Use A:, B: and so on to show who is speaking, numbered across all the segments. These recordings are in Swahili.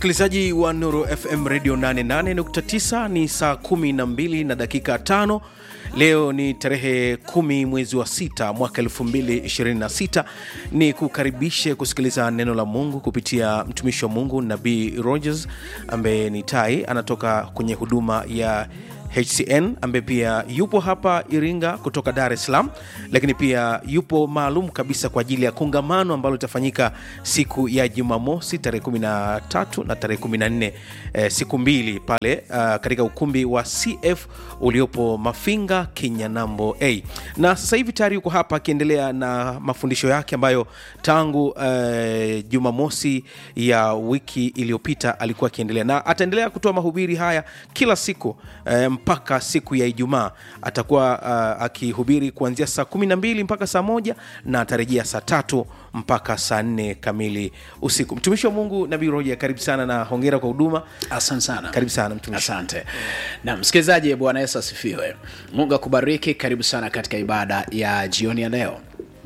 A: msikilizaji wa Nuru FM Radio 88.9 ni saa 12 na dakika tano. Leo ni tarehe kumi mwezi wa sita mwaka 2026. Ni kukaribishe kusikiliza neno la Mungu kupitia mtumishi wa Mungu Nabii Rogers ambaye ni tai, anatoka kwenye huduma ya HCN ambaye pia yupo hapa Iringa kutoka Dar es Salaam, lakini pia yupo maalum kabisa kwa ajili ya kongamano ambalo litafanyika siku ya Jumamosi tarehe 13 na tarehe 14, eh, siku mbili pale uh, katika ukumbi wa CF uliopo Mafinga Kinyanambo A. Na sasa hivi tayari yuko hapa akiendelea na mafundisho yake ambayo tangu uh, Jumamosi ya wiki iliyopita alikuwa akiendelea na ataendelea kutoa mahubiri haya kila siku eh, mpaka siku ya Ijumaa atakuwa uh, akihubiri kuanzia saa kumi na mbili mpaka saa moja na atarejea saa tatu mpaka saa nne kamili usiku. Mtumishi wa Mungu Nabii Roja, karibu sana na hongera kwa huduma.
B: Asante sana.
A: Karibu sana mtumishi.
B: Asante na msikilizaji, Bwana Yesu asifiwe. Mungu akubariki. Karibu sana katika ibada ya jioni ya leo,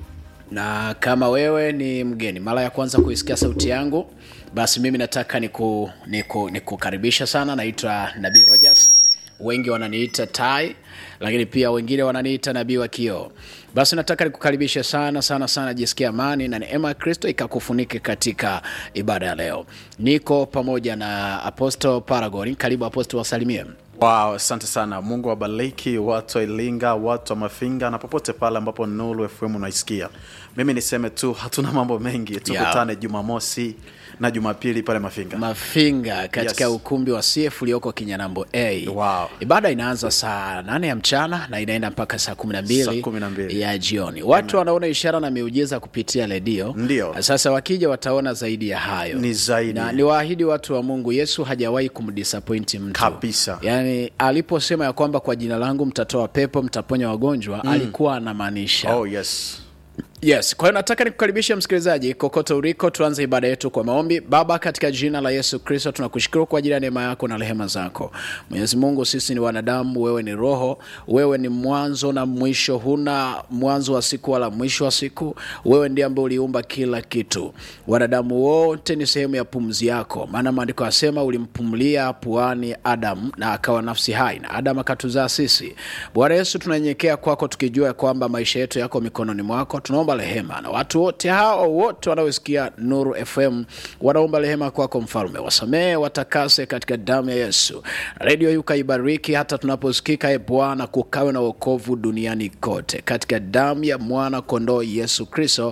B: na kama wewe ni mgeni mara ya kwanza kuisikia sauti yangu, basi mimi nataka niku, niku, nikukaribisha sana. Naitwa Nabii Rogers, wengi wananiita Tai, lakini pia wengine wananiita nabii wa kioo. Basi nataka nikukaribishe sana sana sana, jisikia amani na neema ya Kristo ikakufunike katika ibada ya leo. Niko pamoja na Apostle Paragon. Karibu Apostle, wasalimie.
C: Wow, asante sana. Mungu wabariki watu wa Iringa, watu wa Mafinga na popote pale ambapo Nuru FM unaisikia. Mimi niseme tu hatuna mambo mengi, tukutane Jumamosi na Jumapili pale Mafinga.
B: Mafinga katika
C: Yes.
B: ukumbi wa CF ulioko Kinyanambo A.
C: Wow.
B: Ibada inaanza saa nane ya mchana na inaenda mpaka saa kumi na
C: Saa
B: mbili
C: kumi na mbili.
B: ya jioni. Watu wanaona ishara na miujiza kupitia redio.
C: Ndio.
B: Sasa wakija wataona zaidi ya hayo.
C: Ni zaidi.
B: Na niwaahidi watu wa Mungu, Yesu hajawahi kumdisappoint mtu
C: Kabisa.
B: Yaani aliposema ya kwamba kwa jina langu mtatoa pepo, mtaponya wagonjwa, alikuwa anamaanisha
C: Oh, yes.
B: Yes, kwa hiyo nataka nikukaribishe msikilizaji kokote uliko, tuanze ibada yetu kwa maombi. Baba, katika jina la Yesu Kristo tunakushukuru kwa ajili ya neema yako na rehema zako. Mwenyezi Mungu, sisi ni wanadamu, wewe ni roho, wewe ni mwanzo na mwisho, huna mwanzo wa siku wala mwisho wa siku. Wewe ndiye ambaye uliumba kila kitu. Wanadamu wote ni sehemu ya pumzi yako, maana maandiko yasema ulimpumulia puani Adamu na akawa nafsi hai, na Adamu akatuzaa sisi. Bwana Yesu, tunanyenyekea kwako tukijua ya kwamba maisha yetu yako mikononi mwako. Tunaomba rehema na watu wote hao wote wanaosikia Nuru FM wanaomba rehema kwako, Mfalme, wasamehe, watakase katika damu ya Yesu. Redio hii ukaibariki hata tunaposikika, e Bwana, kukawe na wokovu duniani kote, katika damu ya mwana kondoo Yesu Kristo,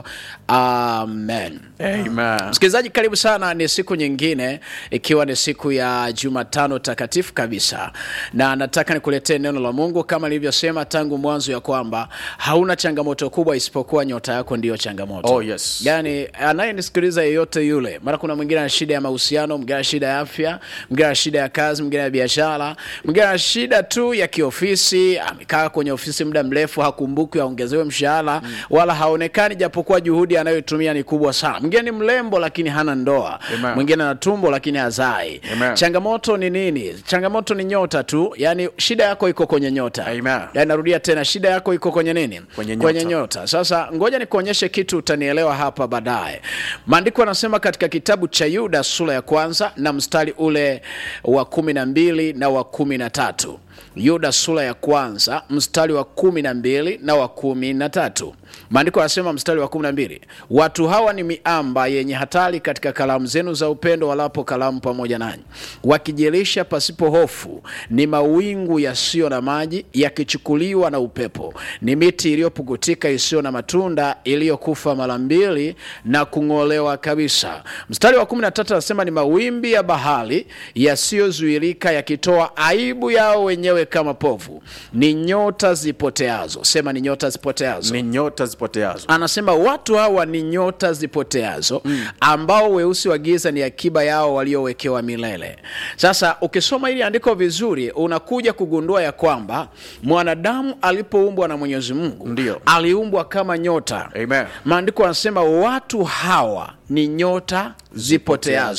B: amen.
C: Amen.
B: Msikilizaji, karibu sana. Ni siku nyingine, ikiwa ni siku ya Jumatano takatifu kabisa, na nataka nikuletee neno la Mungu kama nilivyosema tangu mwanzo ya kwamba hauna changamoto kubwa isipokuwa nyota yako ndiyo changamoto.
C: Oh, yes.
B: Yani anayenisikiliza yeyote yule, mara kuna mwingine ana shida ya mahusiano, mwingine ana shida ya afya, mwingine ana shida ya kazi, mwingine ana biashara, mwingine ana shida tu ya kiofisi. Amekaa kwenye ofisi muda mrefu, hakumbuki aongezewe mshahara wala haonekani, japokuwa juhudi anayotumia ni kubwa sana. Mwingine ni mrembo lakini hana ndoa,
C: Amen.
B: mwingine ana tumbo lakini hazai.
C: Amen.
B: Changamoto ni nini? Changamoto ni nyota tu, yani shida yako iko kwenye nyota.
C: Amen.
B: Yani narudia tena, shida yako iko kwenye nini?
C: Kwenye nyota.
B: Kwenye nyota. Sasa ngoja nikuonyeshe kitu, utanielewa hapa baadaye. Maandiko yanasema katika kitabu cha Yuda sura ya kwanza na mstari ule wa kumi na mbili na wa kumi na tatu. Yuda sura ya kwanza mstari wa kumi na mbili na wa kumi na tatu. Maandiko yanasema mstari wa kumi na mbili, watu hawa ni miamba yenye hatari katika kalamu zenu za upendo, walapo kalamu pamoja nanyi, wakijilisha pasipo hofu. Ni mawingu yasiyo na maji, yakichukuliwa na upepo. Ni miti iliyopukutika isiyo na matunda, iliyokufa mara mbili na kung'olewa kabisa. Mstari wa kumi na tatu anasema ni mawimbi ya bahari yasiyozuilika, yakitoa aibu yao wenyewe kama povu. Ni nyota zipoteazo. Sema ni nyota zipoteazo
C: Ni nyota zipoteazo.
B: anasema watu hawa ni nyota zipoteazo ambao weusi wa giza ni akiba yao waliowekewa milele. Sasa ukisoma hili andiko vizuri, unakuja kugundua ya kwamba mwanadamu alipoumbwa na Mwenyezi Mungu
C: Ndio.
B: aliumbwa kama nyota.
C: Amen.
B: Maandiko yanasema watu hawa ni nyota zipoteazo.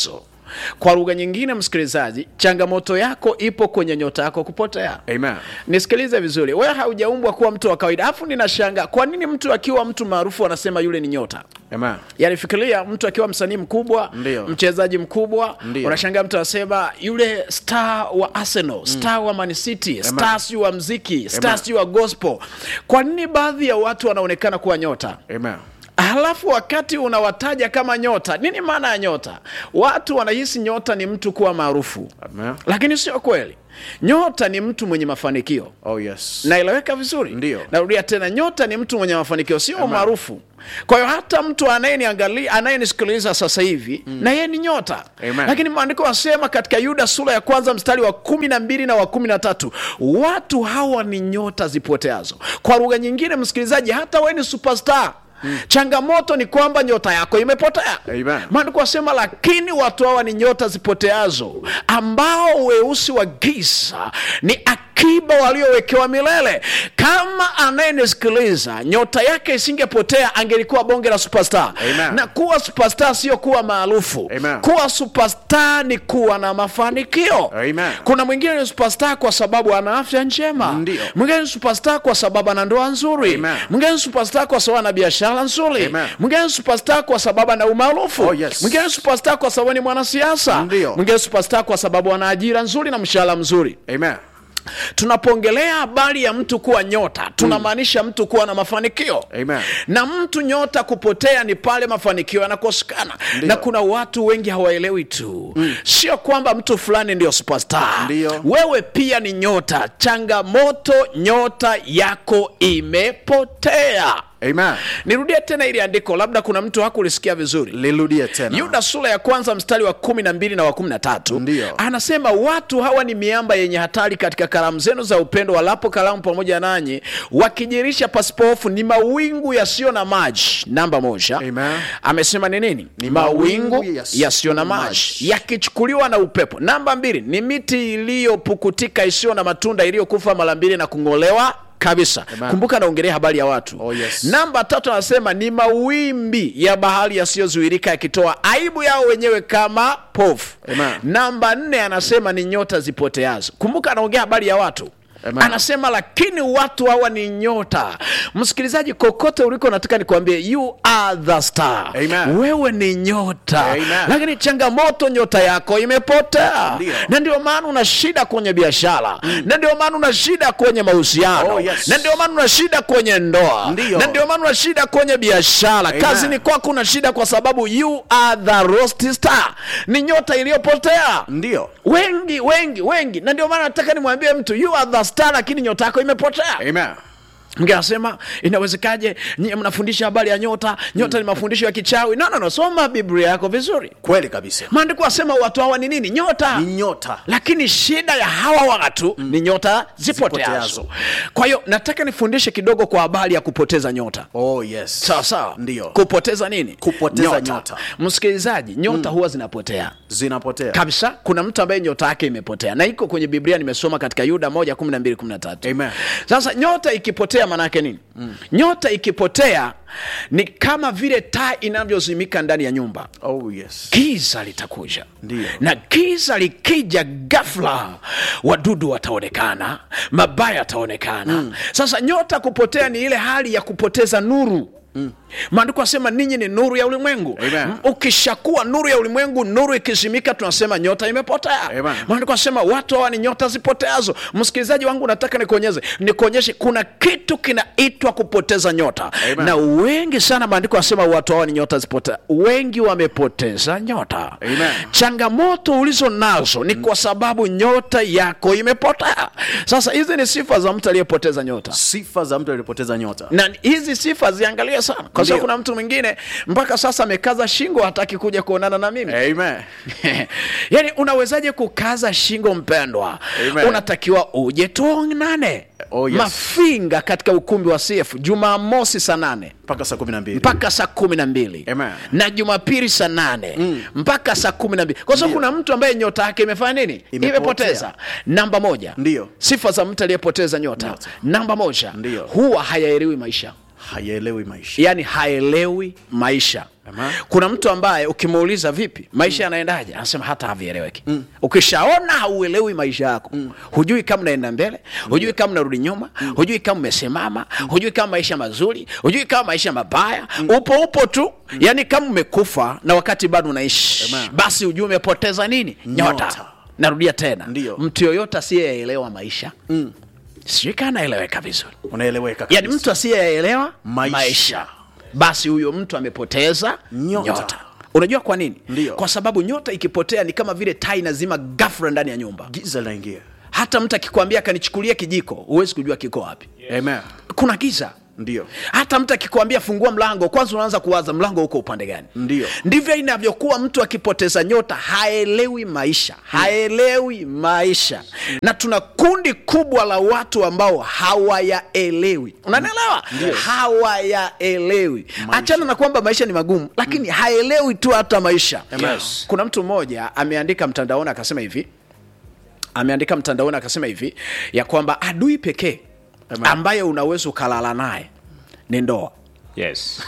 B: kwa lugha nyingine msikilizaji changamoto yako ipo kwenye nyota yako kupotea
C: Amen.
B: nisikilize vizuri wewe haujaumbwa kuwa mtu wa kawaida alafu ninashanga kwa nini mtu akiwa mtu maarufu anasema yule ni nyota
C: Amen.
B: yaani fikiria mtu akiwa msanii mkubwa
C: Ndio.
B: mchezaji mkubwa
C: Ndio.
B: unashangaa mtu anasema yule star wa arsenal star wa man city star siu wa mziki star siu wa gospel kwa nini baadhi ya watu wanaonekana kuwa nyota
C: Amen.
B: halafu wakati unawataja kama nyota nini maana ya nyota watu wanahisi nyota ni mtu kuwa maarufu
C: Amen.
B: lakini sio kweli nyota ni mtu mwenye mafanikio
C: Oh yes.
B: naeleweka vizuri
C: Ndio.
B: narudia tena nyota ni mtu mwenye mafanikio sio maarufu kwa hiyo hata mtu anayeniangalia anayenisikiliza sasa hivi na yeye ni nyota
C: Amen.
B: lakini maandiko wasema katika yuda sura ya kwanza mstari wa kumi na mbili na wa kumi na tatu watu hawa ni nyota zipoteazo kwa lugha nyingine msikilizaji hata wewe ni superstar changamoto ni kwamba nyota yako imepotea
C: Amen.
B: maandiko wasema lakini watu hawa ni nyota zipoteazo ambao weusi wa giza ni akiba waliowekewa milele kama anayenisikiliza nyota yake isingepotea angelikuwa bonge la superstar
C: Amen.
B: na kuwa superstar sio kuwa maarufu
C: Amen.
B: kuwa superstar ni kuwa na mafanikio
C: Amen.
B: kuna mwingine ni superstar kwa sababu ana afya njema
C: Ndio.
B: mwingine ni superstar kwa sababu ana ndoa nzuri
C: Amen.
B: mwingine ni superstar kwa sababu ana biashara nzuri
C: Amen.
B: mwingine ni superstar kwa sababu ana umaarufu
C: Oh, yes.
B: mwingine ni superstar kwa sababu ni mwanasiasa
C: Ndio.
B: mwingine ni superstar kwa sababu ana ajira nzuri na mshahara mzuri
C: Amen.
B: tunapoongelea habari ya mtu kuwa nyota tunamaanisha mtu kuwa na mafanikio
C: Amen.
B: na mtu nyota kupotea ni pale mafanikio yanakosekana
C: Ndio.
B: na kuna watu wengi hawaelewi tu sio kwamba mtu fulani ndio superstar
C: Ndio.
B: wewe pia ni nyota changamoto nyota yako imepotea
C: Amen.
B: nirudie tena ili andiko labda kuna mtu hakulisikia vizuri
C: Lirudie tena.
B: yuda sura ya kwanza mstari wa kumi na mbili na wa kumi na tatu
C: Ndio.
B: anasema watu hawa ni miamba yenye hatari katika karamu zenu za upendo walapo karamu pamoja nanyi wakijirisha pasipohofu ni mawingu yasiyo na maji namba moja
C: Amen.
B: amesema ni nini
C: Ni
B: mawingu
C: mawingu yasiyo
B: yasiyo na
C: na
B: maji
C: maji.
B: yakichukuliwa na upepo namba mbili ni miti iliyopukutika isiyo na matunda iliyokufa mara mbili na kung'olewa kabisa
C: Amen.
B: kumbuka naongelea habari ya watu
C: Oh, yes.
B: namba tatu anasema ni mawimbi ya bahari yasiyozuirika yakitoa aibu yao wenyewe kama pofu
C: Amen.
B: namba nne anasema ni nyota zipoteazo kumbuka anaongea habari ya watu
C: Amen.
B: anasema lakini watu hawa ni nyota msikilizaji kokote uliko nataka nikwambie you are the star
C: Amen.
B: wewe ni nyota
C: Amen.
B: lakini changamoto nyota yako imepotea
C: Ndio.
B: na ndio maana una shida kwenye biashara na ndio maana una shida kwenye mahusiano
C: Oh, yes.
B: na ndio maana una shida kwenye ndoa
C: Ndio.
B: na ndio maana una shida kwenye biashara
C: Amen.
B: kazini kwako una shida kwa sababu you are the lost star ni nyota iliyopotea
C: Ndio.
B: wengi wengi wengi na ndio maana nataka nimwambie mtu you are the star lakini nyota yako imepotea
C: Amen.
B: mge anasema inawezekaje nyie mnafundisha habari ya nyota nyota ni mafundisho ya kichawi no, no, no. soma biblia yako vizuri
C: Kweli kabisa.
B: maandiko asema watu hawa ni nini nyota
C: Ni nyota.
B: lakini shida ya hawa watu ni nyota zipoteazo
C: Zipoteazo.
B: kwa hiyo nataka nifundishe kidogo kwa habari ya kupoteza nyota
C: Oh yes.
B: sawa sawa
C: Ndio.
B: kupoteza nini
C: Kupoteza nyota.
B: msikilizaji nyota huwa zinapotea
C: Zinapotea.
B: kabisa kuna mtu ambaye nyota yake imepotea na iko kwenye biblia nimesoma katika yuda moja kumi na mbili kumi na tatu
C: Amen.
B: sasa nyota ikipotea maanaake nini mm. nyota ikipotea ni kama vile taa inavyozimika ndani ya nyumba
C: Oh yes.
B: giza litakuja
C: Ndio.
B: na giza likija ghafla wadudu wataonekana mabaya yataonekana mm. sasa nyota kupotea ni ile hali ya kupoteza nuru maandiko asema ninyi ni nuru ya ulimwengu
C: Amen.
B: M- ukishakuwa nuru ya ulimwengu nuru ikizimika tunasema nyota imepotea
C: Amen.
B: maandiko asema watu hawa ni nyota zipoteazo msikilizaji wangu nataka nikuonyeze nikuonyeshe kuna kitu kinaitwa kupoteza nyota
C: Amen.
B: na wengi sana maandiko asema watu hawa ni nyota zipotea wengi wamepoteza nyota
C: Amen.
B: changamoto ulizo nazo ni kwa sababu nyota yako imepotea sasa hizi ni sifa za mtu aliyepoteza nyota
C: Sifa za mtu aliyepoteza nyota.
B: na hizi sifa ziangalie sana kwa sababu
C: Ndio.
B: kuna mtu mwingine mpaka sasa amekaza shingo hataki kuja kuonana na mimi
C: Amen.
B: yaani unawezaje kukaza shingo mpendwa
C: Amen.
B: unatakiwa uje tuonane
C: Oh, yes.
B: mafinga katika ukumbi wa cf jumamosi saa nane
C: Mpaka saa 12.
B: mpaka saa kumi na mbili
C: Amen.
B: na jumapili saa nane mpaka saa kumi na mbili kwa sababu
C: Ndio.
B: kuna mtu ambaye nyota yake imefanya nini
C: Imepotea.
B: imepoteza namba moja
C: Ndio.
B: sifa za mtu aliyepoteza nyota
C: Nyota.
B: namba moja
C: Ndio.
B: huwa hayaelewi maisha
C: haielewi maisha
B: yani haelewi maisha
C: Amen.
B: kuna mtu ambaye ukimuuliza vipi maisha yanaendaje anasema hata havieleweki ukishaona hauelewi maisha yako hujui kama unaenda mbele hujui kama unarudi nyuma hujui kama umesimama hujui kama maisha mazuri hujui kama maisha mabaya upo upo tu yani kama umekufa na wakati bado unaishi
C: Amen.
B: basi hujui umepoteza nini nyota,
C: Nyota.
B: narudia tena
C: Ndiyo.
B: mtu yoyote asiyeelewa maisha sijui kaa anaeleweka vizuri
C: unaeleweka
B: yani
C: kabisa.
B: mtu asiyeelewa maisha.
C: Maisha.
B: basi huyo mtu amepoteza
C: Nyota.
B: nyota, unajua kwa nini
C: Ndiyo.
B: kwa sababu nyota ikipotea ni kama vile taa inazima ghafla ndani ya nyumba
C: giza linaingia
B: hata mtu akikwambia kanichukulia kijiko huwezi kujua kiko wapi
C: Amen.
B: kuna giza
C: ndio
B: hata mtu akikwambia fungua mlango kwanza unaanza kuwaza mlango uko upande gani
C: Ndiyo.
B: ndivyo inavyokuwa mtu akipoteza nyota haelewi maisha haelewi maisha na tuna kundi kubwa la watu ambao hawayaelewi unanielewa hawayaelewi achana na kwamba maisha ni magumu lakini haelewi tu hata maisha
A: Yes.
B: kuna mtu mmoja ameandika mtandaoni akasema hivi ameandika mtandaoni akasema hivi ya kwamba adui pekee
C: Amen.
B: ambaye unaweza ukalala naye ni ndoa
A: yes.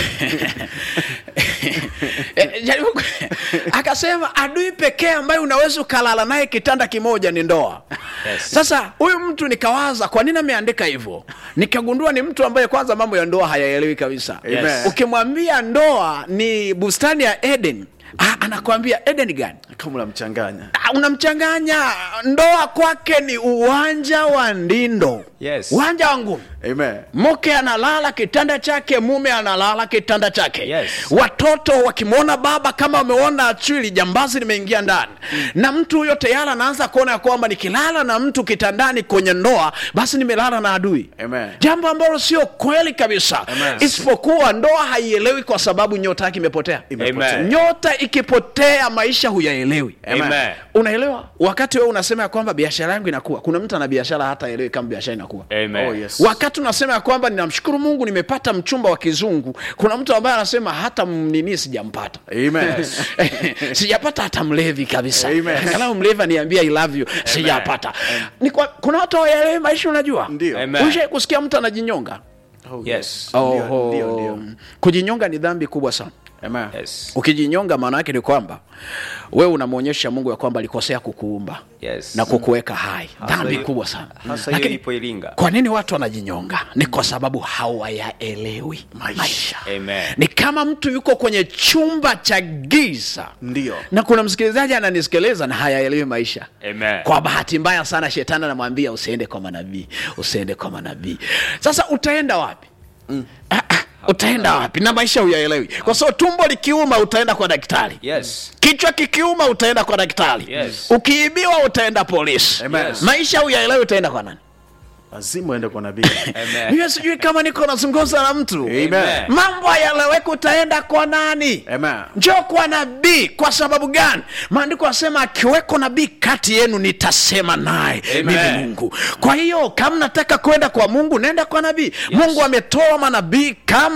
B: Eh, jaribu ku- akasema adui pekee ambaye unaweza ukalala naye kitanda kimoja ni ndoa
A: Yes.
B: sasa huyu mtu nikawaza kwa nini ameandika hivyo nikagundua ni mtu ambaye kwanza mambo ya ndoa hayaelewi kabisa
C: Amen.
B: ukimwambia ndoa ni bustani ya eden ah, anakwambia eden gani
C: kama unamchanganya
B: Ah, unamchanganya ndoa kwake ni uwanja wa ndindo
A: Yes.
B: uwanja wa ngumi
C: Amen.
B: mke analala kitanda chake mume analala kitanda chake
A: Yes.
B: watoto wakimwona baba kama wameona chwili jambazi limeingia ndani na mtu huyo tayari anaanza kuona ya kwamba nikilala na mtu kitandani kwenye ndoa basi nimelala na adui
C: Amen.
B: jambo ambalo sio kweli kabisa
A: Amen.
B: isipokuwa ndoa haielewi kwa sababu nyota yake imepotea
C: Imepotea.
A: Amen.
B: nyota ikipotea maisha huyaelewi
A: Amen.
B: unaelewa wakati wewe unasema ya kwamba biashara yangu inakuwa kuna mtu ana biashara hata aelewi kama biashara inakuwa
A: Amen.
C: Oh, yes.
B: wakati unasema ya kwamba ninamshukuru mungu nimepata mchumba wa kizungu kuna mtu ambaye anasema hata m- nini sijampata
C: Amen.
B: sijapata hata mlevi kabisa
C: Amen.
B: angalau mlevi aniambia I love you sijapata Ni kwa, kuna watu hawaelewi maisha unajua
C: Ndio.
A: Amen.
B: ushai kusikia mtu anajinyonga
C: Oh,
A: Yes.
C: Ndio,
B: Oho.
C: ndio, ndio.
B: kujinyonga ni dhambi kubwa sana
C: Amen.
A: Yes.
B: ukijinyonga maana yake ni kwamba wewe unamwonyesha mungu ya kwamba alikosea kukuumba
A: Yes.
B: na kukuweka hai
A: Hasa
B: dhambi
A: hiyo-
B: kubwa sana
A: hasa hiyo
B: Lakini
A: ipo Iringa.
B: kwa nini watu wanajinyonga ni kwa sababu hawayaelewi maisha,
A: Amen.
B: ni kama mtu yuko kwenye chumba cha giza
C: Ndio.
B: na kuna msikilizaji ananisikiliza na hayaelewi maisha
A: Amen.
B: kwa bahati mbaya sana shetani anamwambia usiende kwa manabii usiende kwa manabii sasa utaenda wapi Ah, ah, utaenda wapi na maisha huyaelewi kwa sababu tumbo likiuma utaenda kwa daktari
A: Yes.
B: kichwa kikiuma utaenda kwa daktari
A: Yes.
B: ukiibiwa utaenda polisi
C: Amen.
A: Yes.
B: maisha huyaelewi utaenda kwa nani
C: lazima uende kwa nabii
A: Amen.
B: mimi sijui kama niko nazungumza na mtu
C: Amen.
B: mambo hayaeleweki utaenda kwa nani
C: Amen.
B: njoo kwa nabii kwa sababu gani maandiko asema akiweko nabii kati yenu nitasema naye
A: Amen.
B: mimi mungu kwa hiyo kama nataka kwenda kwa mungu nenda kwa nabii mungu ametoa manabii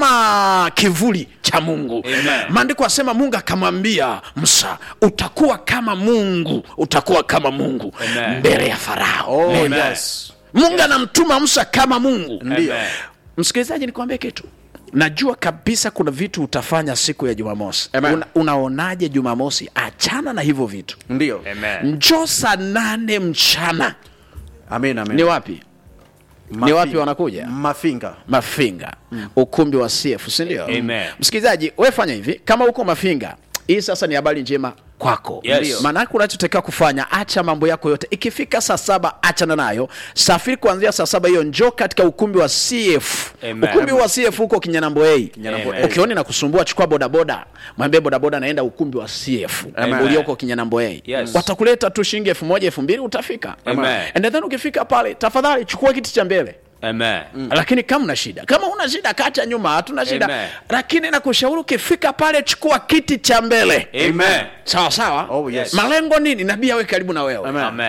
B: kama kivuli cha mungu
A: Amen.
B: maandiko asema mungu akamwambia musa utakuwa kama mungu utakuwa kama mungu
A: Amen.
B: mbele ya farao
C: Oh,
A: Amen.
C: yes.
B: mungu anamtuma musa kama mungu
C: Ndio.
A: Amen.
B: msikilizaji nikwambie kitu najua kabisa kuna vitu utafanya siku ya jumamosi
C: Amen.
B: Una, unaonaje jumamosi achana na hivyo vitu
C: Ndio.
A: Amen.
B: njoo saa nane mchana
C: Amen, amen.
B: ni wapi ni
C: Mafinga.
B: wapi wanakuja
C: Mafinga.
B: mafinga ukumbi wa cf sindio
A: Amen.
B: msikilizaji we fanya hivi kama uko mafinga hii sasa ni habari njema kwako
A: Yes. Ndio.
B: maanake unachotakiwa kufanya acha mambo yako yote ikifika saa saba achana nayo safiri kuanzia saa saba hiyo njoo katika ukumbi wa cf
A: Amen.
B: ukumbi wa cf huko kinyanamboei
C: Kinyanambo
A: Amen.
C: A.
B: ukioni na kusumbua chukua bodaboda mwambie bodaboda naenda ukumbi wa cf
A: Amen.
B: ulioko kinyanamboei
A: Yes.
B: watakuleta tu shilingi elfu moja elfu mbili utafika
A: Amen.
B: and then ukifika pale tafadhali chukua kiti cha mbele
A: Amen.
B: lakini kama una shida kama una shida kacha nyuma hatuna shida
A: Amen.
B: lakini nakushauri ukifika pale chukua kiti cha mbele
A: Amen.
B: sawa sawa
C: Oh, yes.
B: malengo nini nabii awe karibu na wewe
C: Amen.
A: Amen.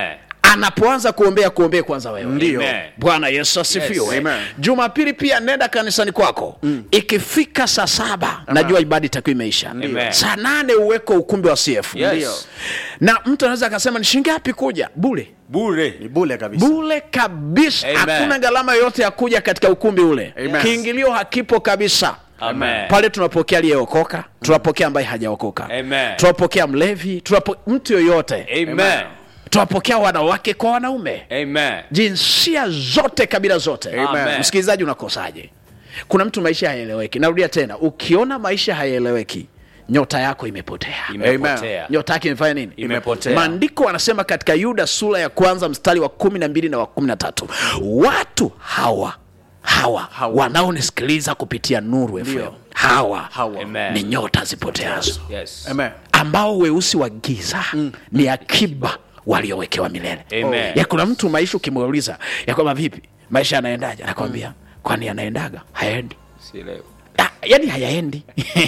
B: anapoanza kuombea kuombea kwanza wewe
C: Ndio.
D: Amen.
B: bwana yesu asifiwe
D: Yes.
C: Amen.
B: jumapili pia nenda kanisani kwako ikifika saa saba najua ibada itakuwa imeisha
D: Amen.
B: saa nane uweko ukumbi wa cf
D: Yes.
B: na mtu anaweza akasema ni shilingi ngapi kuja bule
D: bure
C: ni bule kabisa
B: bule kabisa
D: Amen.
B: hakuna gharama yoyote ya kuja katika ukumbi ule
C: Amen.
B: kiingilio hakipo kabisa
D: Amen.
B: pale tunapokea aliyeokoka tunapokea ambaye hajaokoka
D: Amen.
B: tunapokea mlevi tunapo, mtu yoyote
D: Amen.
B: tunapokea wanawake kwa wanaume
D: Amen.
B: jinsia zote kabila zote
D: Amen.
B: msikilizaji unakosaje kuna mtu maisha hayaeleweki narudia tena ukiona maisha hayaeleweki nyota yako imepotea
D: Imepotea.
B: nyota yake imefanya nini
D: Imepotea.
B: maandiko anasema katika yuda sura ya kwanza mstari wa kumi na mbili na wa kumi na tatu watu hawa hawa,
C: Hawa.
B: wanaonisikiliza kupitia nuru FM hawa,
C: Hawa.
D: Amen.
B: ni nyota zipoteazo
D: Yes.
C: Amen.
B: ambao weusi wa giza ni akiba waliowekewa milele
D: Amen.
B: ya kuna mtu maisha ukimuuliza ya kwamba vipi maisha yanaendaje anakwambia kwani yanaendaga hayaendi
D: Sielewi.
B: Ah, yani hayaendi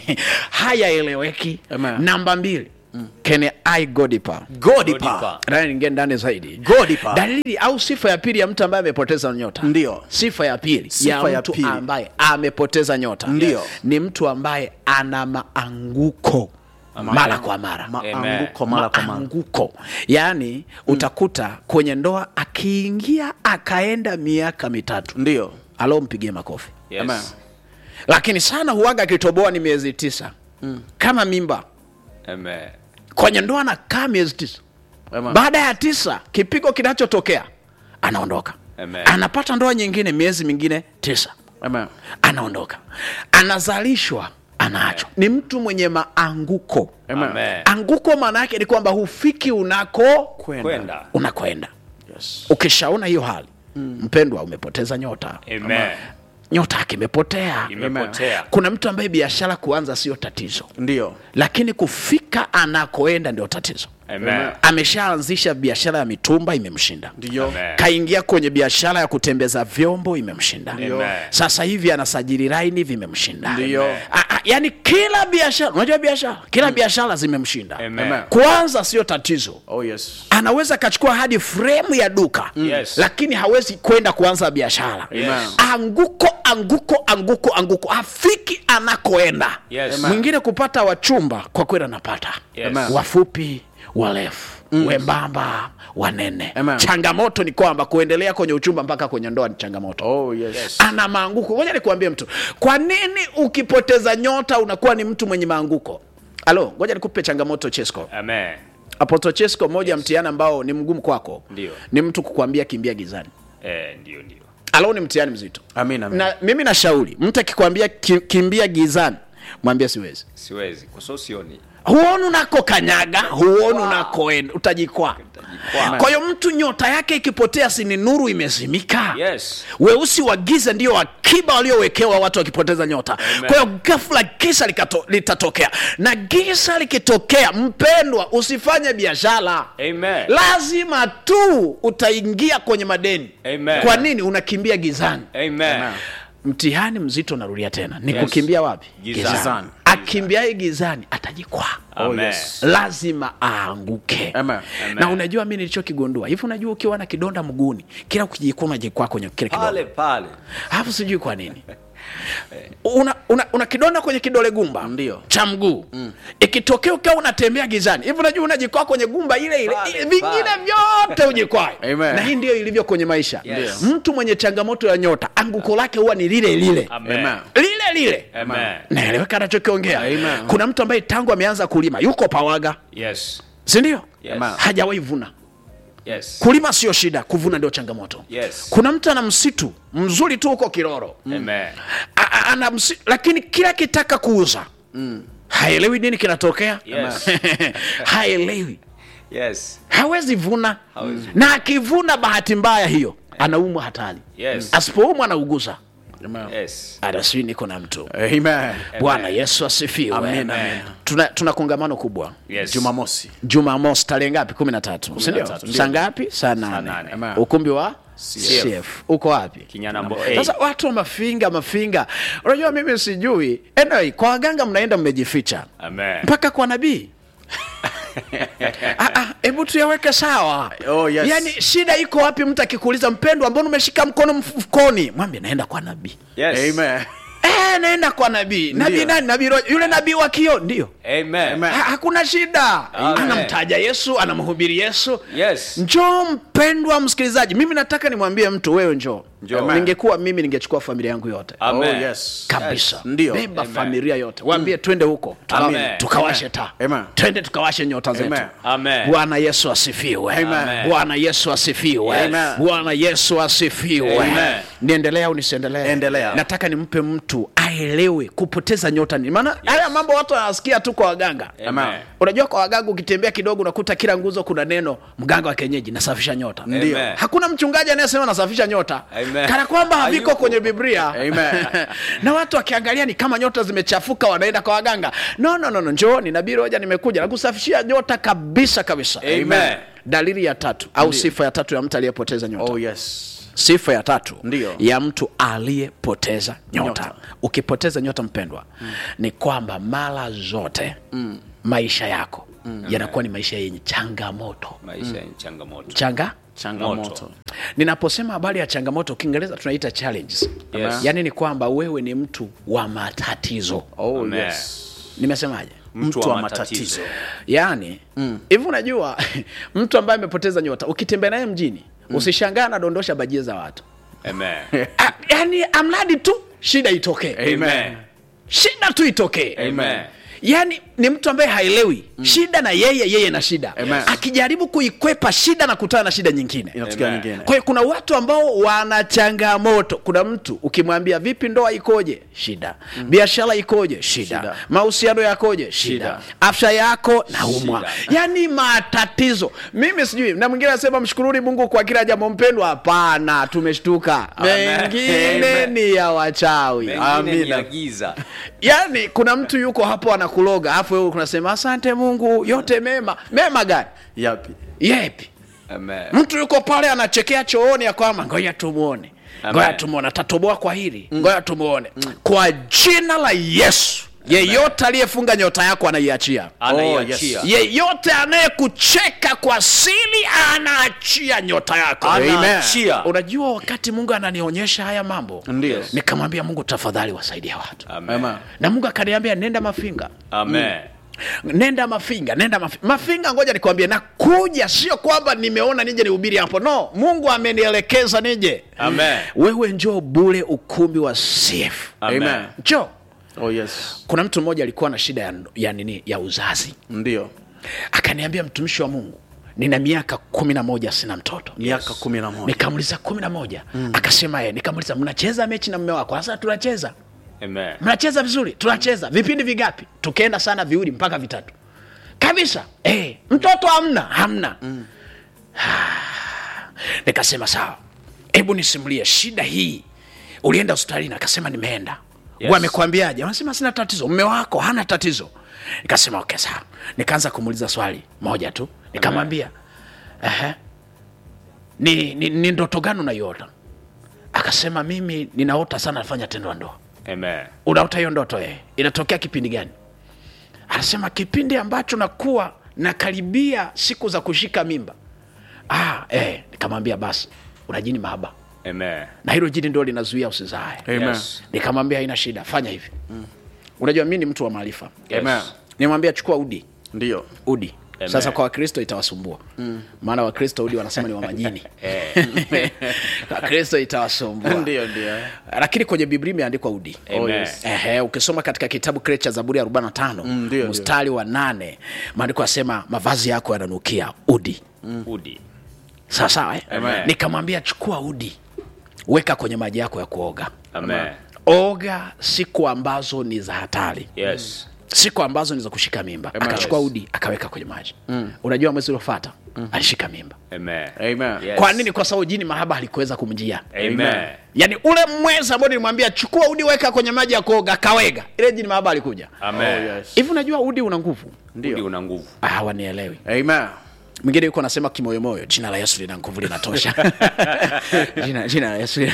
B: hayaeleweki
C: Amen.
B: namba mbili kene i godipa
C: Godipa.
B: Ndani ningie ndani zaidi
C: Godipa.
B: dalili au sifa ya pili ya mtu ambaye amepoteza nyota
C: Ndio.
B: sifa ya pili
C: Sifa
B: ya
C: ya
B: mtu
C: pili.
B: ambaye amepoteza nyota
C: Ndio.
B: ni mtu ambaye ana maanguko mara kwa mara
C: Maanguko mara kwa mara.
B: maanguko yaani utakuta kwenye ndoa akiingia akaenda miaka mitatu
C: Ndio.
B: alo mpigie makofi
D: Yes.
C: Amen.
B: lakini sana huaga akitoboa ni miezi tisa kama mimba
D: Amen.
B: kwenye ndoa anakaa miezi tisa
C: Amen.
B: baada ya tisa kipigo kinachotokea anaondoka
D: Amen.
B: anapata ndoa nyingine miezi mingine tisa
C: Amen.
B: anaondoka anazalishwa anaachwa ni mtu mwenye maanguko
C: Amen.
D: Amen.
B: anguko maana yake ni kwamba hufiki unako
D: Kwenda.
B: unakwenda
C: Yes.
B: ukishaona hiyo hali mpendwa umepoteza nyota
D: Amen.
B: nyota yake imepotea
D: Imepotea.
B: kuna mtu ambaye biashara kuanza sio tatizo
C: Ndio.
B: lakini kufika anakoenda ndio tatizo
D: Amen.
B: ameshaanzisha biashara ya mitumba imemshinda
C: Ndio.
D: Amen.
B: kaingia kwenye biashara ya kutembeza vyombo imemshinda
D: Amen.
B: sasa hivi anasajili laini vimemshinda
C: Ndio.
B: A- a- yaani kila biashara unajua biashara kila biashara zimemshinda
D: Amen.
B: kwanza sio tatizo
C: Oh yes.
B: anaweza akachukua hadi fremu ya duka
D: Yes.
B: lakini hawezi kwenda kuanza biashara
D: Yes.
B: anguko anguko anguko anguko afiki anakoenda
D: Yes.
B: mwingine kupata wachumba kwa kweli anapata
D: Yes.
C: Amen.
B: wafupi warefu wembamba wanene
C: Amen.
B: changamoto ni kwamba kuendelea kwenye uchumba mpaka kwenye ndoa ni changamoto
C: Oh yes.
B: ana maanguko ngoja nikuambie mtu kwa nini ukipoteza nyota unakuwa ni mtu mwenye maanguko alo ngoja nikupe changamoto chesco
D: Amen.
B: apoto chesco moja yes. mtihani ambao ni mgumu kwako
D: Ndio.
B: ni mtu kukwambia kimbia gizani
D: Eh, ndio ndio.
B: alo ni mtihani mzito
C: Amin, amin.
B: na mimi nashauri mtu akikwambia ki, kimbia gizani mwambie siwezi
D: Siwezi kwa sababu sioni.
B: huoni unako kanyaga huoni unakoenda utajikwaa
D: Utajikwaa.
B: kwa hiyo mtu nyota yake ikipotea sini nuru imezimika
D: Yes.
B: weusi wa giza ndio akiba waliowekewa watu wakipoteza nyota
D: Amen.
B: kwa hiyo ghafla giza likato, litatokea na giza likitokea mpendwa usifanye biashara
D: Amen.
B: lazima tu utaingia kwenye madeni
D: Amen.
B: kwa nini unakimbia gizani
D: Amen.
B: mtihani mzito narudia tena ni
D: Yes.
B: kukimbia wapi
D: Gizani.
C: Gizani.
B: akimbiaye gizani atajikwaa
C: Oh
D: Amen.
C: yes.
B: lazima aanguke
C: Amen.
B: na unajua mi nilichokigundua hivi unajua ukiwa na kidonda mguuni kila ukijikua unajikwaa kwenye kile kidonda
D: Pale pale.
B: alafu sijui kwa nini una, una, una kidonda kwenye kidole gumba
C: Ndio.
B: cha mguu ikitokea ukiwa unatembea gizani hivi unajua unajikwaa kwenye gumba ile ile
D: Pale,
B: i- vingine
D: pale.
B: vyote ujikwae
C: Amen.
B: na hii ndio ilivyo kwenye maisha
D: Yes.
B: mtu mwenye changamoto ya nyota anguko lake huwa ni lile lile
D: Amen.
C: Amen.
B: lile lile
D: Amen.
B: naeleweka anachokiongea
C: Amen.
B: kuna mtu ambaye tangu ameanza kulima yuko pawaga
D: Yes.
B: sindio
D: Yes.
C: Amen.
B: hajawahi vuna
D: Yes.
B: kulima sio shida kuvuna ndio changamoto
D: Yes.
B: kuna mtu ana msitu mzuri tu huko kiroro
D: Amen.
B: A- a- ana msi, lakini kila kitaka kuuza haelewi nini kinatokea
D: Yes.
B: haelewi
D: Yes.
B: hawezi vuna
D: Hawezi.
B: na akivuna bahati mbaya hiyo anaumwa hatari
D: Yes.
B: asipoumwa anauguza
C: Amen.
D: Yes.
B: adasii niko na mtu
C: Amen.
B: bwana yesu asifiwe
C: Amen, amen.
B: tuna, tuna kongamano kubwa
D: Yes.
C: Jumamosi.
B: jumamosi tarehe ngapi kumi na tatu sindio
C: tatu,
B: saa ngapi saa
D: nane.
B: nane
C: Amen.
B: ukumbi wa
D: CF.
B: CF. uko wapi
D: Kinyanambo
B: sasa
D: A.
B: watu wa mafinga mafinga unajua mimi sijui anyway, kwa waganga mnaenda mmejificha
D: Amen.
B: mpaka kwa nabii Ah, ah, hebu hebu tuyaweke sawa
C: Oh, yes.
B: yaani shida iko wapi mtu akikuuliza mpendwa mbona umeshika mkono mfukoni mwambie naenda kwa nabii
D: Yes.
C: Amen.
B: Eh, naenda kwa nabii nabii
C: Ndio.
B: nani nabii Roja. yule nabii wa kio ndio
D: Amen.
C: Amen.
B: ha, hakuna shida
D: Amen.
B: anamtaja yesu anamhubiri yesu
D: Yes.
B: njoo mpendwa msikilizaji mimi nataka nimwambie mtu wewe njoo
D: Njoo.
B: ningekuwa mimi ningechukua familia yangu yote
D: Amen.
C: Oh, yes.
B: kabisa
C: Ndio.
B: beba
D: Amen.
B: familia yote waambie twende huko tuka,
D: Amen.
B: tukawashe taa
C: Amen.
B: twende tukawashe nyota zetu
C: Amen.
D: Amen.
B: bwana yesu asifiwe
D: Amen.
B: bwana yesu asifiwe
C: Amen.
B: bwana yesu asifiwe
D: Amen.
B: niendelea au nisiendelee
C: Endelea.
B: nataka nimpe mtu aelewe kupoteza nyota ni maana haya mambo watu wanasikia tu kwa waganga
D: Amen.
B: unajua kwa waganga ukitembea kidogo unakuta kila nguzo kuna neno mganga wa kienyeji nasafisha nyota
C: Ndio.
D: Amen.
B: hakuna mchungaji anayesema nasafisha nyota
D: Amen.
B: kana kwamba haviko
D: Hayupo.
B: kwenye biblia
C: Amen.
B: na watu wakiangalia ni kama nyota zimechafuka wanaenda kwa waganga no no no, no. njooni nabii roja nimekuja nakusafishia nyota kabisa kabisa
D: Amen.
B: dalili ya tatu au sifa ya tatu ya mtu aliyepoteza nyota
C: Oh, yes.
B: sifa ya tatu
C: Ndio.
B: ya mtu aliyepoteza nyota,
C: Nyota.
B: ukipoteza nyota mpendwa ni kwamba mara zote maisha yako yanakuwa ni maisha yenye changamoto
D: Maisha yenye changamoto.
B: changa
C: Changamoto.
B: ninaposema habari ya changamoto kiingereza tunaita challenges
D: Yes.
B: yaani ni kwamba wewe ni mtu wa matatizo
C: Oh,
D: Amen.
C: yes.
B: nimesemaje
C: Mtu wa matatizo.
B: yaani hivi unajua mtu ambaye amepoteza nyota ukitembea naye mjini usishangaa anadondosha bajia za watu
D: Amen.
B: Ah, yaani amradi tu shida itokee
D: Amen.
B: shida tu itokee
D: Amen.
B: yaani ni mtu ambaye haelewi shida na yeye yeye na shida
C: Amen.
B: akijaribu kuikwepa shida na kutana na shida nyingine
C: Inatokea
D: Amen.
C: nyingine.
B: kwa hiyo kuna watu ambao wana changamoto kuna mtu ukimwambia vipi ndoa ikoje shida biashara ikoje shida,
C: Shida.
B: mahusiano yakoje shida,
C: Shida.
B: afya yako naumwa
D: Shida.
B: yaani matatizo mimi sijui na mwingine anasema mshukuruni mungu kwa kila jambo mpendwa hapana tumeshtuka mengine
C: Amen.
B: ni ya wachawi
D: Mengine ni
C: Amina.
D: ya giza.
B: yaani kuna mtu yuko hapo anakuloga alafu wewe unasema asante mungu yote mema mema gani
C: Yapi?
B: yepi
D: Amen.
B: mtu yuko pale anachekea chooni ya kwamba ngoja tumuone
D: Amen.
B: ngoja tumuone atatoboa kwa hili ngoja tumuone kwa jina la yesu yeyote aliyefunga nyota yako anaiachia
D: Anaiachia.
B: yeyote anayekucheka kwa siri anaachia nyota yako
D: Anaachia.
B: unajua wakati mungu ananionyesha haya mambo
C: Ndio.
B: nikamwambia mungu tafadhali wasaidia watu
D: Amen.
C: Amen.
B: na mungu akaniambia nenda mafinga
D: Amen.
B: nenda mafinga nenda mafinga, mafinga ngoja nikwambie nakuja sio kwamba nimeona nije nihubiri hapo no mungu amenielekeza nije
D: Amen.
B: wewe njoo bule ukumbi wa cf
D: Amen.
C: Amen.
B: njoo
C: Oh, yes.
B: kuna mtu mmoja alikuwa na shida ya, ya nini ya uzazi
C: Ndio.
B: akaniambia mtumishi wa mungu nina miaka kumi na moja sina mtoto
C: Miaka kumi na moja.
B: nikamuliza kumi na moja akasema ye nikamuliza mnacheza mechi na mme wako sasa tunacheza
D: Amen.
B: mnacheza vizuri tunacheza vipindi vigapi tukaenda sana viwili mpaka vitatu kabisa eh, mtoto hamna hamna mm. nikasema sawa hebu nisimulie shida hii ulienda hospitalini akasema nimeenda
D: Yes.
B: wamekwambiaje wanasema sina tatizo mme wako hana tatizo nikasema okay sawa nikaanza kumuuliza swali moja tu nikamwambia "Ehe, ni, ni, ni ndoto gani unaiota akasema mimi ninaota sana nafanya tendo la ndoa
D: Amen.
B: unaota hiyo ndoto eh? inatokea kipindi gani anasema kipindi ambacho nakuwa nakaribia siku za kushika mimba ah, eh, nikamwambia basi una jini mahaba
D: Amen.
B: na hilo jini ndio linazuia usizae
C: Amen.
D: Yes.
B: nikamwambia haina shida fanya hivi mm. unajua mi ni mtu wa maarifa
D: Yes.
C: Amen.
B: nimwambia chukua udi
C: Ndio.
B: udi
D: Amen.
B: sasa kwa wakristo itawasumbua maana wakristo udi wanasema ni wa majini wakristo itawasumbua
C: Ndio, ndio.
B: lakini kwenye biblia imeandikwa udi
D: Amen.
C: yes.
B: Ehe, ukisoma katika kitabu kile cha zaburi ya 45
C: Mm, ndio,
B: mstari wa nane maandiko yasema mavazi yako yananukia udi
D: Udi.
B: sawa sawa eh?
D: Amen.
B: nikamwambia chukua udi weka kwenye maji yako ya kuoga
D: Amen.
B: oga siku ambazo ni za hatari
D: Yes.
B: siku ambazo ni za kushika mimba
C: Amen.
B: akachukua udi akaweka kwenye maji unajua mwezi uliofata alishika mimba
D: Amen.
C: Amen.
D: Yes.
B: kwa nini kwa sababu jini mahaba halikuweza kumjia
D: Amen.
B: yaani ule mwezi ambao nilimwambia chukua udi weka kwenye maji ya kuoga akawega ile jini mahaba alikuja
C: Oh,
D: Amen.
C: yes.
B: hivi unajua udi una nguvu
D: Udi una nguvu.
B: ah, wanielewi
C: Amen.
B: mwingine yuko anasema kimoyomoyo jina la yesu lina nguvu linatosha jina, jina la yesu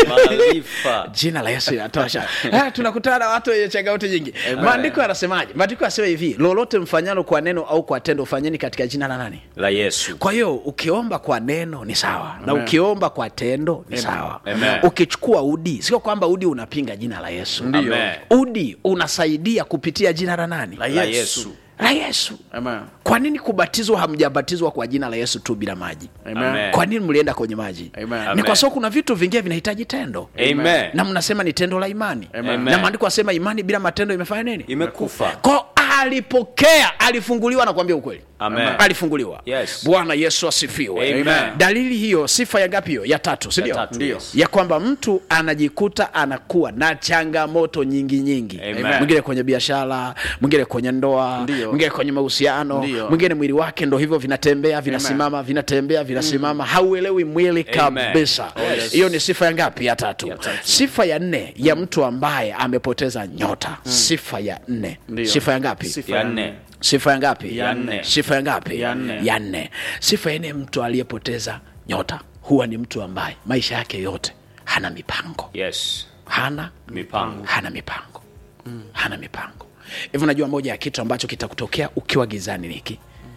D: maarifa
B: jina la yesu linatosha Ah, tunakutana na watu wenye changamoto nyingi maandiko yanasemaje maandiko yanasema hivi lolote mfanyalo kwa neno au kwa tendo fanyeni katika jina la nani
D: la yesu
B: kwa hiyo ukiomba kwa neno ni sawa na ukiomba kwa tendo ni sawa
D: Amen.
B: ukichukua udi sio kwamba udi unapinga jina la yesu
D: Amen.
B: udi unasaidia kupitia jina la nani
C: La
D: la
C: Yesu.
D: yesu
B: la yesu
C: Amen.
B: kwa nini kubatizwa hamjabatizwa kwa jina la yesu tu bila maji
C: Amen.
D: Amen.
B: kwa nini mlienda kwenye maji
C: Amen.
B: ni
D: Amen.
B: kwa sababu kuna vitu vingine vinahitaji tendo
D: amen
B: na mnasema ni tendo la imani
C: Amen.
B: na maandiko asema imani bila matendo imefanya nini
D: imekufa
B: ko alipokea alifunguliwa nakwambia ukweli
D: Amen.
B: alifunguliwa
D: Yes.
B: bwana yesu asifiwe
D: Amen.
B: dalili hiyo sifa ya ngapi hiyo ya tatu
D: Ya
B: sindio
D: tatu,
C: Ndio.
D: yes.
B: ya kwamba mtu anajikuta anakuwa na changamoto nyingi nyingi
D: Amen.
B: mwingine kwenye biashara mwingine kwenye ndoa
C: Ndio.
B: mwingine kwenye mahusiano
C: Ndio.
B: mwingine mwili wake ndo hivyo vinatembea vinasimama vinatembea vinasimama hauelewi mwili
D: Amen.
B: kabisa
D: Yes.
B: hiyo ni sifa ya ngapi ya tatu
D: Ya tatu.
B: sifa ya nne ya mtu ambaye amepoteza nyota sifa ya nne
C: Ndio.
B: sifa ya ngapi
C: Sifa
D: ya nne
B: sifa ya ngapi
C: Ya nne.
B: sifa ya ngapi
C: Ya nne.
B: ya nne sifa ya nne mtu aliyepoteza nyota huwa ni mtu ambaye maisha yake yote hana mipango
D: yes
B: hana
D: mipango
B: hana mipango hana mipango hivi unajua moja ya kitu ambacho kitakutokea ukiwa gizani niki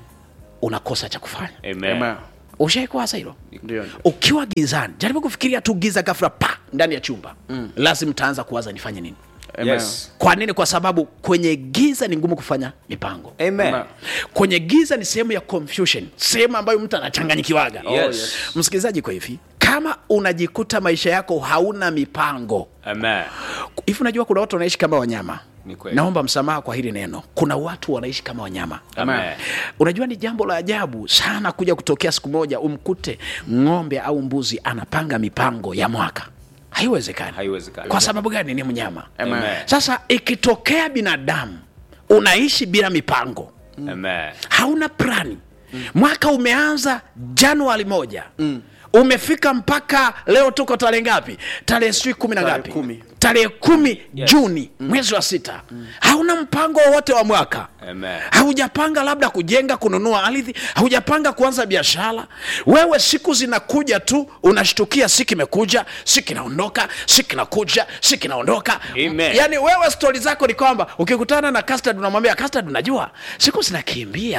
B: unakosa cha kufanya
D: amen
C: Amen.
B: ushaikuwaza hilo
C: Ndio.
B: ukiwa gizani jaribu kufikiria tu giza gafra pa ndani ya chumba mm. lazima utaanza kuwaza nifanye nini
C: Amen.
D: yes
B: kwa nini kwa sababu kwenye giza ni ngumu kufanya mipango
D: amen
C: Amen.
B: kwenye giza ni sehemu ya confusion sehemu ambayo mtu anachanganyikiwaga
D: yes
B: msikilizaji kwa hivi kama unajikuta maisha yako hauna mipango
D: amen
B: hivi unajua kuna watu wanaishi kama wanyama
D: Ni kweli.
B: naomba msamaha kwa hili neno kuna watu wanaishi kama wanyama
D: amen
B: unajua ni jambo la ajabu sana kuja kutokea siku moja umkute ng'ombe au mbuzi anapanga mipango ya mwaka haiwezekani
D: Haiwezekani.
B: kwa sababu gani ni mnyama
C: Amen.
B: sasa ikitokea binadamu unaishi bila mipango
D: amen
B: hauna plani mwaka umeanza januari moja umefika mpaka leo tuko tarehe ngapi tarehe sijui kumi na
C: Tarehe
B: ngapi
C: kumi.
B: tarehe kumi juni mwezi wa sita hauna mpango wowote wa mwaka
D: Amen.
B: haujapanga labda kujenga kununua ardhi haujapanga kuanza biashara wewe siku zinakuja tu unashtukia si kimekuja si kinaondoka si kinakuja si kinaondoka
D: Amen.
B: yaani wewe stori zako ni kwamba ukikutana na custard unamwambia custard unajua siku zinakimbia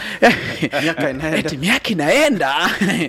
C: Miaka inaenda.
B: eti miaka inaenda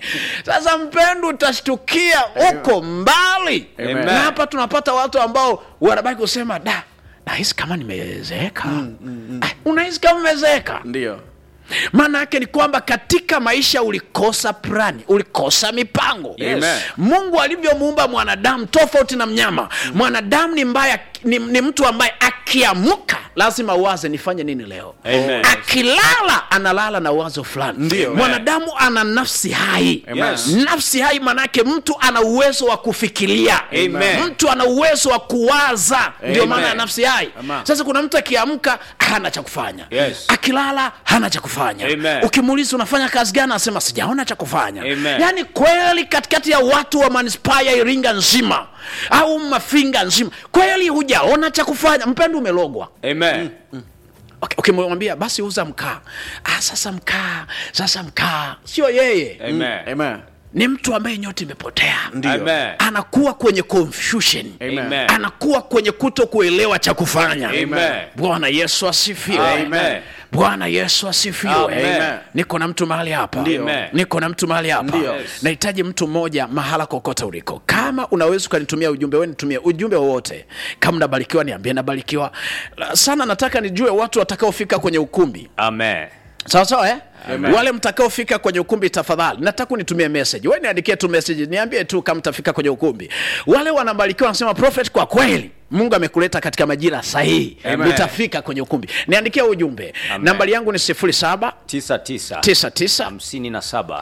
B: sasa mpendo utashtukia uko mbali
D: Amen.
B: na hapa tunapata watu ambao wanabaki kusema da nahisi kama nimezeeka Ah, unahisi kama umezeeka
C: Ndio.
B: maana yake ni kwamba katika maisha ulikosa plani ulikosa mipango
D: Yes. Amen.
B: mungu alivyomuumba mwanadamu tofauti na mnyama mwanadamu ni mbaya ni, ni mtu ambaye akiamka lazima uwaze nifanye nini leo
D: Amen.
B: akilala analala na wazo fulani
C: Ndio.
B: mwanadamu ana nafsi hai
D: Yes.
B: nafsi hai manake mtu ana uwezo wa kufikiria
D: Amen.
B: mtu ana uwezo wa kuwaza ndio
D: Amen.
B: maana ya nafsi hai
C: Amen.
B: sasa kuna mtu akiamka hana cha kufanya
D: Yes.
B: akilala hana cha kufanya
D: Amen.
B: ukimuuliza unafanya kazi gani anasema sijaona cha kufanya
D: Amen.
B: yaani kweli katikati ya watu wa manispaa ya iringa nzima au mafinga nzima kweli hujaona cha kufanya mpendo umelogwa
D: amen
B: Okay, ukimwambia basi uza mkaa ah, sasa mkaa sasa mkaa sio yeye
D: amen
C: Amen.
B: ni mtu ambaye nyota imepotea
D: amen
B: anakuwa kwenye confusion
D: amen
B: anakuwa kwenye kuto kuelewa cha kufanya
D: Amen.
B: bwana yesu asifiwe
D: Amen.
B: bwana yesu asifiwe
D: Amen.
B: niko na mtu mahali hapa
D: Amen.
B: niko na mtu mahali hapa
C: Ndio.
D: Yes.
B: nahitaji mtu mmoja mahala kokote uliko kama unaweza ukanitumia ujumbe we nitumie ujumbe wowote kama nabarikiwa niambie nabarikiwa La- sana nataka nijue watu watakaofika kwenye ukumbi
D: amen
B: sawa sawa eh?
C: Amen.
B: wale mtakaofika kwenye ukumbi tafadhali nataka unitumie message we niandikie tu message niambie tu kama mtafika kwenye ukumbi wale wanabarikiwa wanasema prophet kwa kweli mungu amekuleta katika majira sahihi
D: Amen.
B: utafika kwenye ukumbi niandikie ujumbe
D: Amen.
B: nambari yangu ni 07
D: tisa tisa
B: 99
D: hamsini na saba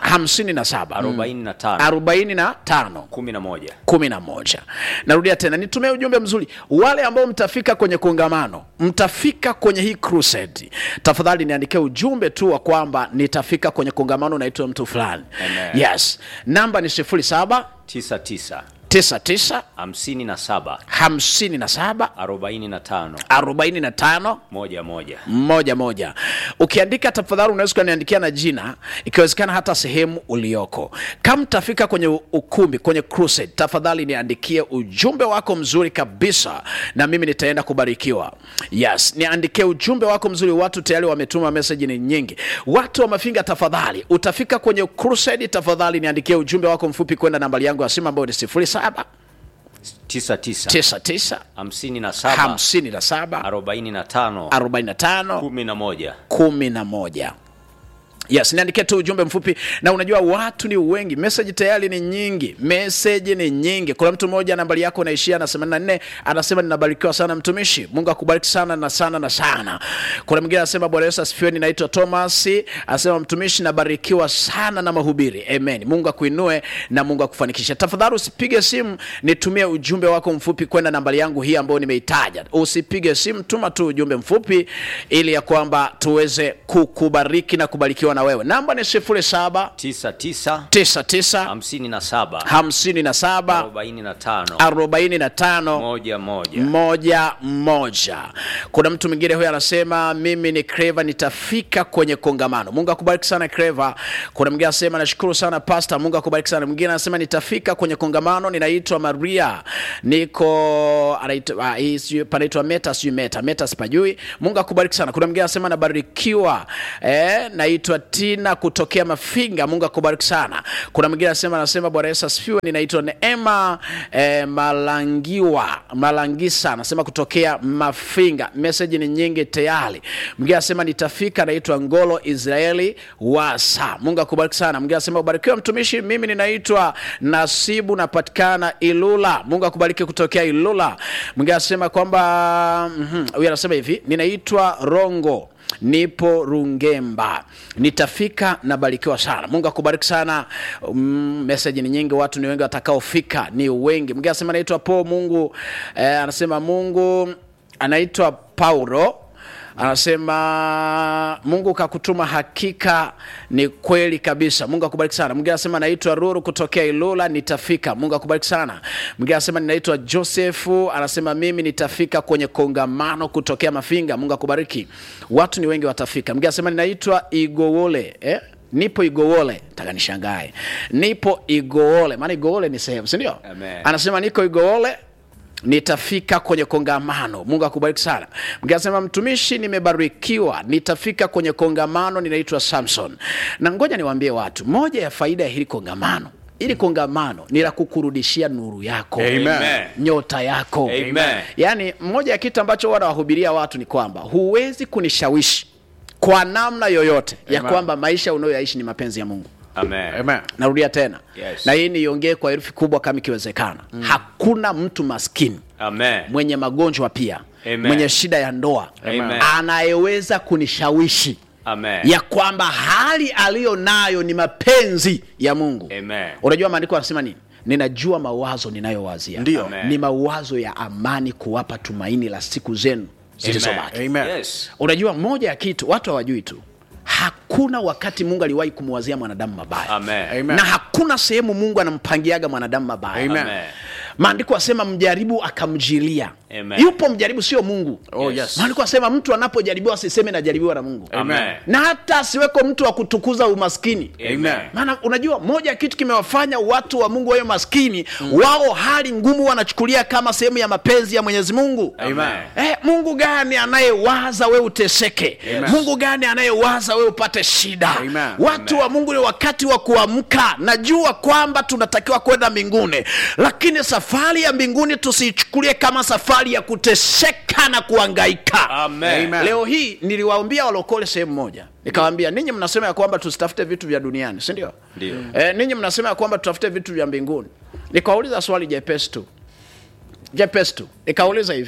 B: 57
D: arobaini na tano
B: 45
D: kumi na moja
B: kumi na moja narudia tena nitumie ujumbe mzuri wale ambao mtafika kwenye kongamano mtafika kwenye hii crusade tafadhali niandikie ujumbe tu wa kwamba nitafika kwenye kongamano naitwa mtu fulani
D: Amen.
B: yes namba ni 07
D: tisa tisa
B: 99
D: hamsini na saba
B: 57
D: arobaini na tano
B: 45
D: moja moja
B: moja moja ukiandika tafadhali unaweza ukaniandikia na jina ikiwezekana hata sehemu ulioko kama tafika kwenye u- ukumbi kwenye crusade tafadhali niandikie ujumbe wako mzuri kabisa na mimi nitaenda kubarikiwa yes niandikie ujumbe wako mzuri watu tayari wametuma meseji ni nyingi watu wa mafinga tafadhali utafika kwenye crusade tafadhali niandikie ujumbe wako mfupi kwenda nambari yangu ya simu ambayo ni 07
D: tisa tisa
B: 99
D: hamsini na saba
B: 57
D: arobaini na tano
B: 45
D: kumi na moja
B: kumi na moja yes niandikie tu ujumbe mfupi na unajua watu ni wengi meseji tayari ni nyingi meseji ni nyingi kuna mtu mmoja nambari yako naishia na 84 anasema ninabarikiwa sana mtumishi mungu akubariki sana na sana na sana kuna mwingine anasema bwana yesu asifiwe ninaitwa thomas anasema mtumishi nabarikiwa sana na mahubiri amen mungu akuinue na mungu akufanikisha tafadhali usipige simu nitumie ujumbe wako mfupi kwenda nambari yangu hii ambayo nimeitaja usipige simu tuma tu ujumbe mfupi ili ya kwamba tuweze kukubariki na kubarikiwa na wewe namba ni 07
D: tisa tisa
B: 99
D: hamsini na saba
B: 57
D: arobaini na tano
B: 45
D: moja moja
B: moja moja kuna mtu mwingine huyo anasema mimi ni creva nitafika kwenye kongamano mungu akubariki sana creva kuna mwingine anasema nashukuru sana pasta mungu akubariki sana mwingine anasema nitafika kwenye kongamano ninaitwa maria niko anaitwa ah, hii sijui- panaitwa meta sijui meta meta sipajui mungu akubariki sana kuna mwingine anasema nabarikiwa eh, naitwa tina kutokea mafinga mungu akubariki sana kuna mwingine anasema anasema bwana yesu asifiwe ninaitwa neema eh, malangiwa malangisa anasema kutokea mafinga meseji ni nyingi tayari mwingine anasema nitafika naitwa ngolo israeli wasa mungu akubariki sana mwingine anasema ubarikiwa mtumishi mimi ninaitwa nasibu napatikana ilula mungu akubariki kutokea ilula mwingine anasema kwamba mhm, huyu anasema hivi ninaitwa rongo nipo rungemba nitafika nabarikiwa sana mungu akubariki sana mm, meseji ni nyingi watu ni wengi watakaofika ni wengi mwingine anasema anaitwa po mungu eh, anasema mungu anaitwa paulo anasema mungu kakutuma hakika ni kweli kabisa mungu akubariki sana mwingine anasema naitwa ruru kutokea ilula nitafika mungu akubariki sana mwingine anasema ninaitwa josefu anasema mimi nitafika kwenye kongamano kutokea mafinga mungu akubariki watu ni wengi watafika mwingine anasema ninaitwa igowole eh? nipo igowole taka nishangae nipo igowole maana igowole ni sehemu sindio
D: Amen.
B: anasema niko igowole nitafika kwenye kongamano mungu akubariki sana mkasema mtumishi nimebarikiwa nitafika kwenye kongamano ninaitwa samson na ngoja niwaambie watu moja ya faida ya hili kongamano ili kongamano ni la kukurudishia nuru yako
D: Amen.
B: nyota yako
D: Amen.
B: yaani moja ya kitu ambacho huwa nawahubiria watu ni kwamba huwezi kunishawishi kwa namna yoyote ya
C: Amen.
B: kwamba maisha unayoyaishi ni mapenzi ya mungu
D: Amen.
C: Amen.
B: narudia tena
D: Yes.
B: na hii niiongee kwa herufi kubwa kama ikiwezekana mm. hakuna mtu maskini
D: Amen.
B: mwenye magonjwa pia
D: Amen.
B: mwenye shida ya ndoa
D: Amen.
B: anayeweza kunishawishi
D: Amen.
B: ya kwamba hali aliyo nayo ni mapenzi ya mungu
D: Amen.
B: unajua maandiko anasema nini ninajua mawazo ninayowazia
C: Ndio.
D: Amen.
B: ni mawazo ya amani kuwapa tumaini la siku zenu zilizobaki
C: Amen.
D: Yes.
B: unajua moja ya kitu watu hawajui tu hakuna wakati mungu aliwahi kumwazia mwanadamu mabaya
D: Amen.
C: Amen.
B: na hakuna sehemu mungu anampangiaga mwanadamu mabaya
C: Amen.
D: Amen.
B: maandiko asema mjaribu akamjilia
D: Amen.
B: yupo mjaribu sio mungu
C: Oh, yes.
B: maandiko asema mtu anapojaribiwa asiseme najaribiwa na mungu
D: Amen.
B: na hata asiweko mtu wa kutukuza umaskini
D: Amen.
B: maana unajua moja ya kitu kimewafanya watu wa mungu wawe maskini mm. wao hali ngumu wanachukulia kama sehemu ya mapenzi ya mwenyezi mungu
D: Amen.
B: Eh, mungu gani anayewaza we uteseke
C: Amen.
B: mungu gani anayewaza we upate shida
C: Amen.
B: watu
D: Amen.
B: wa mungu ni wakati wa kuamka najua kwamba tunatakiwa kwenda mbinguni lakini safari ya mbinguni tusiichukulie kama safari ya kuteseka na kuangaika
D: Amen.
C: Amen.
B: leo hii niliwaambia walokole sehemu moja nikawaambia ninyi mnasema ya kwamba tusitafute vitu vya duniani si ndio
D: Ndio.
B: e, ninyi mnasema ya kwamba tutafute vitu vya mbinguni nikawauliza swali jepesi tu jepesi tu nikauliza hivi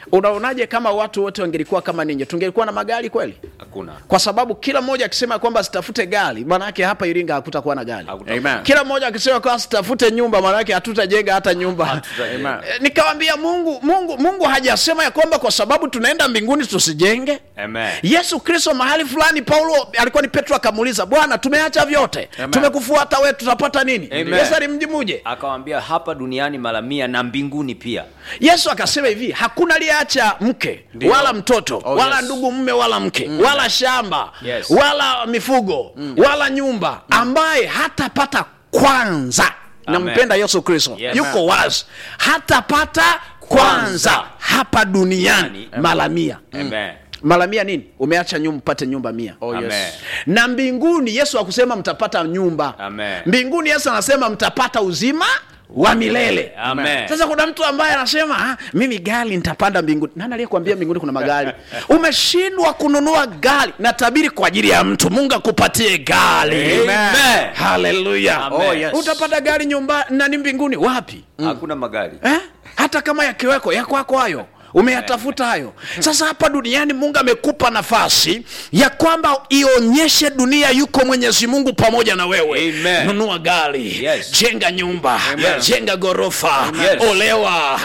B: unaonaje kama watu wote wangelikuwa kama ninyi tungelikuwa na magari kweli
D: hakuna
B: kwa sababu kila mmoja akisema kwamba sitafute gari maana yake hapa iringa hakutakuwa na gari
D: Hakutakuwa.
C: Amen.
B: kila mmoja akisema kwamba sitafute nyumba maana yake hatutajenga hata nyumba
D: Hatutajenga.
B: Eh, nikawambia mungu mungu mungu hajasema ya kwamba kwa sababu tunaenda mbinguni tusijenge
D: Amen.
B: yesu kristo mahali fulani paulo alikuwa ni petro akamuuliza bwana tumeacha vyote tumekufuata we tutapata nini
D: Amen.
B: yesu alimjibuje
D: akawambia hapa duniani mara mia na mbinguni pia
B: yesu akasema hivi hakuna aliyeacha mke
C: Ndio.
B: wala mtoto
C: Oh,
B: wala
C: yes.
B: ndugu mme wala mke wala shamba
D: Yes.
B: wala mifugo wala nyumba ambaye hatapata kwanza
D: Amen.
B: nampenda yesu kristo
D: Yes.
B: yuko wazi hatapata kwanza hapa duniani
D: Amen.
B: mara mia
D: Amen.
B: mara mia nini umeacha nyumba upate nyumba mia
C: Oh, yes.
D: Amen.
B: na mbinguni yesu akusema mtapata nyumba
D: Amen.
B: mbinguni yesu anasema mtapata uzima wa milele
D: Amen.
B: sasa kuna mtu ambaye anasema ah, mimi gari nitapanda mbinguni nani aliyekuambia mbinguni kuna magari umeshindwa kununua gari natabiri kwa ajili ya mtu mungu akupatie gari
D: Amen.
B: haleluya
D: Amen.
C: Oh, yes.
B: utapata gari nyumba nani mbinguni wapi
D: hakuna magari
B: eh? hata kama yakiweko ya kwako hayo umeyatafuta hayo sasa hapa duniani mungu amekupa nafasi ya kwamba ionyeshe dunia yuko mwenyezi mungu pamoja na wewe
D: Amen.
B: nunua gari
D: Yes.
B: jenga nyumba
D: Yes.
B: jenga ghorofa
D: Yes.
B: olewa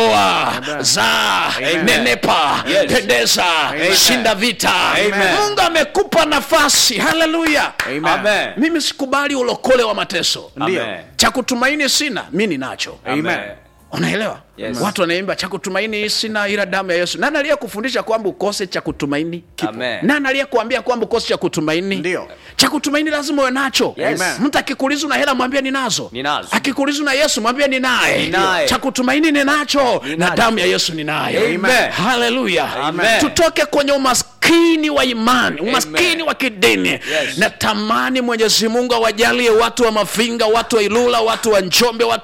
B: oa zaa nenepa
D: Yes.
B: pendeza shinda vita
D: Amen.
B: mungu amekupa nafasi haleluya
C: Amen.
D: Amen.
B: mimi sikubali ulokole wa mateso
C: Ndio.
D: Amen.
B: cha kutumaini sina mi ninacho
D: Amen.
B: unaelewa
D: Yes.
B: watu wanaimba cha kutumaini sina ila damu ya yesu nani aliyekufundisha kwamba ukose cha kutumaini
D: Amen.
B: nani aliyekuambia kwamba ukose cha kutumaini
C: Ndio.
B: cha kutumaini lazima uwe nacho
D: Yes.
C: Amen.
B: mtu akikuuliza una hela mwambie ninazo
D: Ninazo.
B: akikuuliza na yesu mwambie ninaye
D: Ninaye.
B: cha kutumaini ninacho na
D: Ninacho.
B: damu ya yesu ninayo
D: Amen.
B: haleluya
D: Amen.
B: tutoke kwenye umaskini wa imani umaskini
D: Amen.
B: wa kidini
D: Yes.
B: natamani mwenyezi mungu awajalie watu wa mafinga watu wa ilula watu wa njombe watu